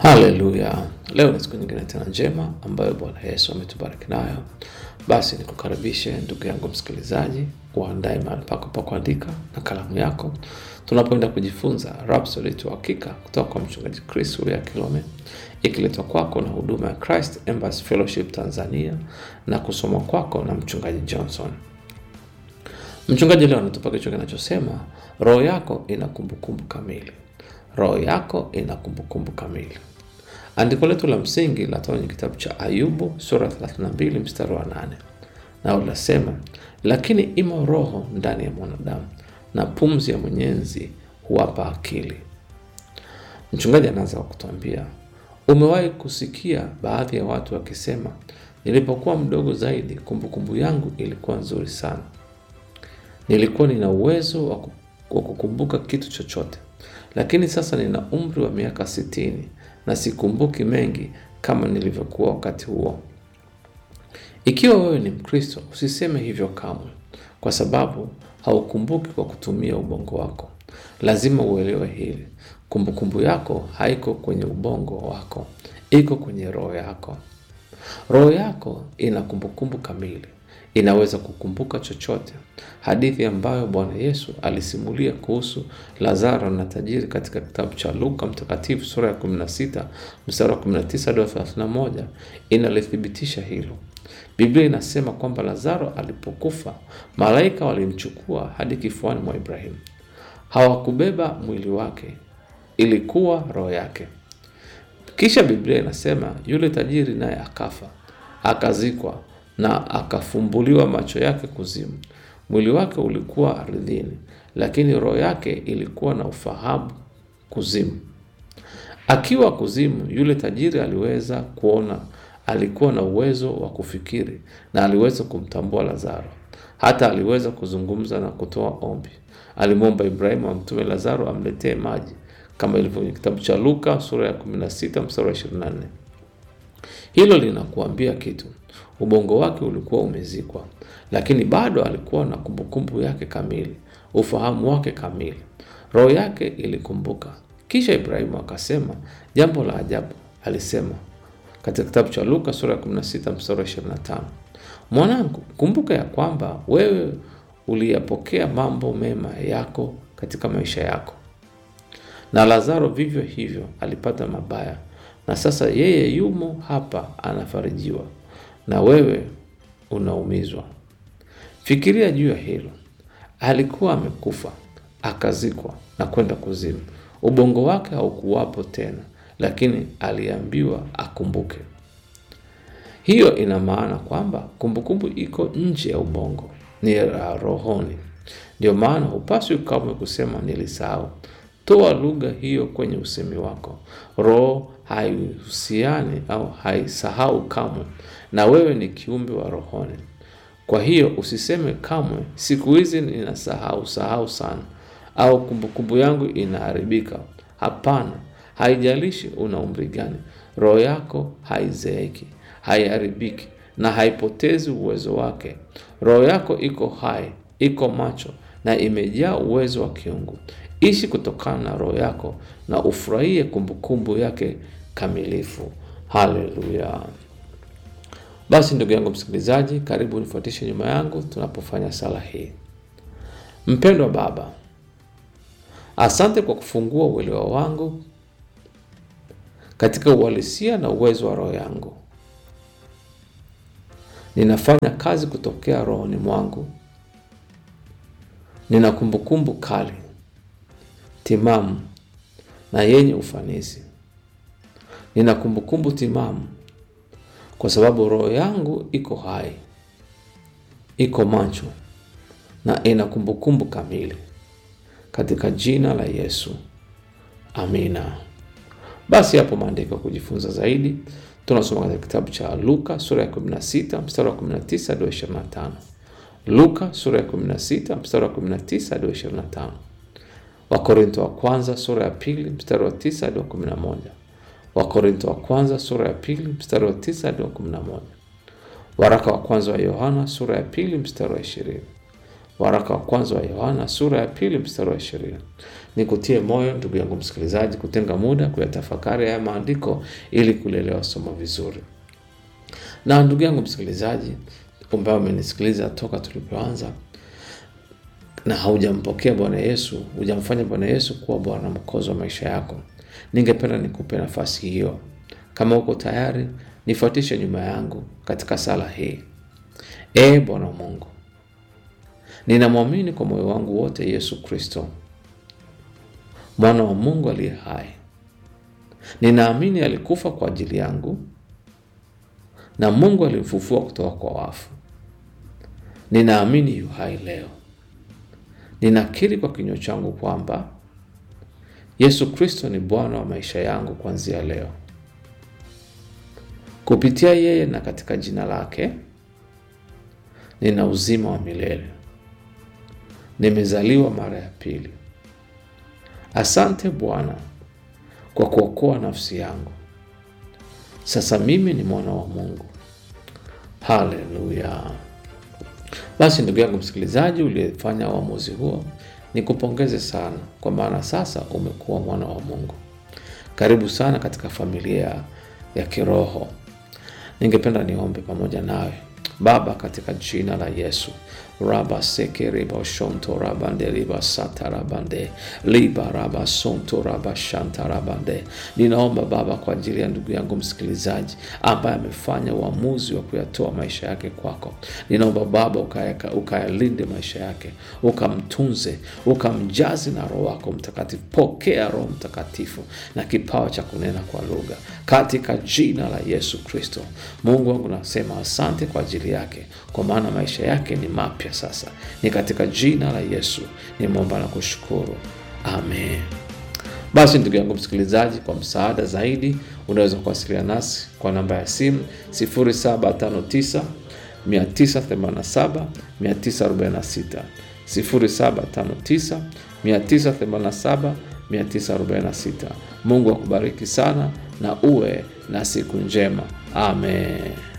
Haleluya! Leo ni siku nyingine tena njema ambayo Bwana Yesu ametubariki nayo. Basi nikukaribishe ndugu yangu msikilizaji, uandae mahali pako pa kuandika na kalamu yako, tunapoenda kujifunza Rhapsody ya Uhakika kutoka kwa mchungaji Chris Uria Kilome, ikiletwa kwako na huduma ya Christ Embassy Fellowship Tanzania na kusoma kwako na mchungaji Johnson. Mchungaji leo anatupa kichwa kinachosema roho yako ina kumbukumbu kamili. Roho yako ina kumbukumbu kamili. Andiko letu la msingi linatoka kwenye kitabu cha Ayubu sura 32 mstari wa 8, nao linasema lakini imo roho ndani ya mwanadamu na pumzi ya Mwenyezi huwapa akili. Mchungaji anaanza kwa kutuambia, umewahi kusikia baadhi ya watu wakisema, nilipokuwa mdogo zaidi kumbukumbu yangu ilikuwa nzuri sana, nilikuwa nina uwezo wa ku- wa kukumbuka kitu chochote, lakini sasa nina umri wa miaka sitini na sikumbuki mengi kama nilivyokuwa wakati huo. Ikiwa wewe ni Mkristo, usiseme hivyo kamwe, kwa sababu haukumbuki kwa kutumia ubongo wako. Lazima uelewe hili: kumbukumbu yako haiko kwenye ubongo wako, iko kwenye roho yako. Roho yako ina kumbukumbu kamili, inaweza kukumbuka chochote. Hadithi ambayo Bwana Yesu alisimulia kuhusu Lazaro na tajiri katika kitabu cha Luka Mtakatifu sura ya 16 mstari wa 19 hadi 31 inalithibitisha hilo. Biblia inasema kwamba Lazaro alipokufa, malaika walimchukua hadi kifuani mwa Ibrahimu. Hawakubeba mwili wake, ilikuwa roho yake. Kisha Biblia inasema yule tajiri naye akafa, akazikwa na akafumbuliwa macho yake kuzimu. Mwili wake ulikuwa ardhini, lakini roho yake ilikuwa na ufahamu kuzimu. Akiwa kuzimu, yule tajiri aliweza kuona, alikuwa na uwezo wa kufikiri na aliweza kumtambua Lazaro. Hata aliweza kuzungumza na kutoa ombi. Alimwomba Ibrahimu amtume Lazaro amletee maji, kama ilivyo kwenye kitabu cha Luka sura ya 16 mstari wa 24. Hilo linakuambia kitu. Ubongo wake ulikuwa umezikwa, lakini bado alikuwa na kumbukumbu yake kamili, ufahamu wake kamili. Roho yake ilikumbuka. Kisha Ibrahimu akasema jambo la ajabu, alisema katika kitabu cha Luka sura ya 16 mstari wa 25, mwanangu, kumbuka ya kwamba wewe uliyapokea mambo mema yako katika maisha yako, na Lazaro vivyo hivyo alipata mabaya, na sasa yeye yumo hapa anafarijiwa, na wewe unaumizwa. Fikiria juu ya hilo. Alikuwa amekufa akazikwa na kwenda kuzimu. Ubongo wake haukuwapo tena, lakini aliambiwa akumbuke. Hiyo ina maana kwamba kumbukumbu iko nje ya ubongo, ni ya rohoni. Ndio maana hupaswi kamwe kusema nilisahau. Toa lugha hiyo kwenye usemi wako. Roho haihusiani au haisahau kamwe, na wewe ni kiumbe wa rohoni. Kwa hiyo usiseme kamwe, siku hizi ninasahau sahau sana, au kumbukumbu yangu inaharibika. Hapana, haijalishi una umri gani, roho yako haizeeki, haiharibiki na haipotezi uwezo wake. Roho yako iko hai, iko macho na imejaa uwezo wa kiungu. Ishi kutokana na roho yako na ufurahie kumbukumbu yake kamilifu. Haleluya! Basi ndugu yangu msikilizaji, karibu nifuatishe nyuma yangu tunapofanya sala hii. Mpendwa Baba, asante kwa kufungua uelewa wangu katika uhalisia na uwezo wa roho yangu. Ninafanya kazi kutokea rohoni mwangu. Nina kumbukumbu kali, timamu na yenye ufanisi. Nina kumbukumbu timamu kwa sababu roho yangu iko hai, iko macho na ina kumbukumbu kamili, katika jina la Yesu, amina. Basi hapo maandiko ya kujifunza zaidi tunasoma katika kitabu cha Luka sura ya 16 mstari wa 19 hadi 25. Luka sura ya 16 mstari wa 19 hadi 25. Wakorintho wa kwanza sura ya pili mstari wa 9 hadi wa 11. Wakorintho wa kwanza sura ya pili mstari wa 9 hadi wa 11. Waraka wa kwanza wa Yohana sura ya pili mstari wa 20. Waraka wa kwanza wa Yohana sura ya pili mstari wa ishirini. Nikutie moyo ndugu yangu msikilizaji, kutenga muda kuyatafakari haya maandiko ili kulelewa somo vizuri. Na ndugu yangu msikilizaji, ambaye umenisikiliza toka tulipoanza na haujampokea Bwana Yesu, hujamfanya Bwana Yesu kuwa Bwana mwokozi wa maisha yako, ningependa nikupe nafasi hiyo. Kama uko tayari, nifuatishe nyuma yangu katika sala hii. Ee Bwana Mungu, ninamwamini kwa moyo wangu wote Yesu Kristo, mwana wa Mungu aliye hai. Ninaamini alikufa kwa ajili yangu na Mungu alimfufua kutoka kwa wafu. Ninaamini yu hai leo. Ninakiri kwa kinywa changu kwamba Yesu Kristo ni Bwana wa maisha yangu kuanzia leo. Kupitia yeye na katika jina lake nina uzima wa milele. Nimezaliwa mara ya pili. Asante Bwana kwa kuokoa nafsi yangu. Sasa mimi ni mwana wa Mungu. Haleluya! Basi ndugu yangu msikilizaji, uliyefanya uamuzi huo, nikupongeze sana, kwa maana sasa umekuwa mwana wa Mungu. Karibu sana katika familia ya kiroho. Ningependa niombe pamoja nawe. Baba, katika jina la Yesu raba seke riba shonto rabande riba sata rabande liba raba sonto raba shanta rabande. Ninaomba Baba kwa ajili ya ndugu yangu msikilizaji ambaye amefanya uamuzi wa kuyatoa maisha yake kwako. Ninaomba Baba ukayaka- ukayalinde maisha yake, ukamtunze, ukamjazi na Roho wako Mtakatifu. Pokea Roho Mtakatifu na kipawa cha kunena kwa lugha katika jina la Yesu Kristo. Mungu wangu, nasema asante kwa ajili yake, kwa maana maisha yake ni mapya sasa. Ni katika jina la Yesu nimeomba na kushukuru, amen. Basi ndugu yangu msikilizaji, kwa msaada zaidi unaweza kuwasiliana nasi kwa namba ya simu 0759 987 946 0759 987 946. Mungu akubariki sana na uwe na siku njema. Amen.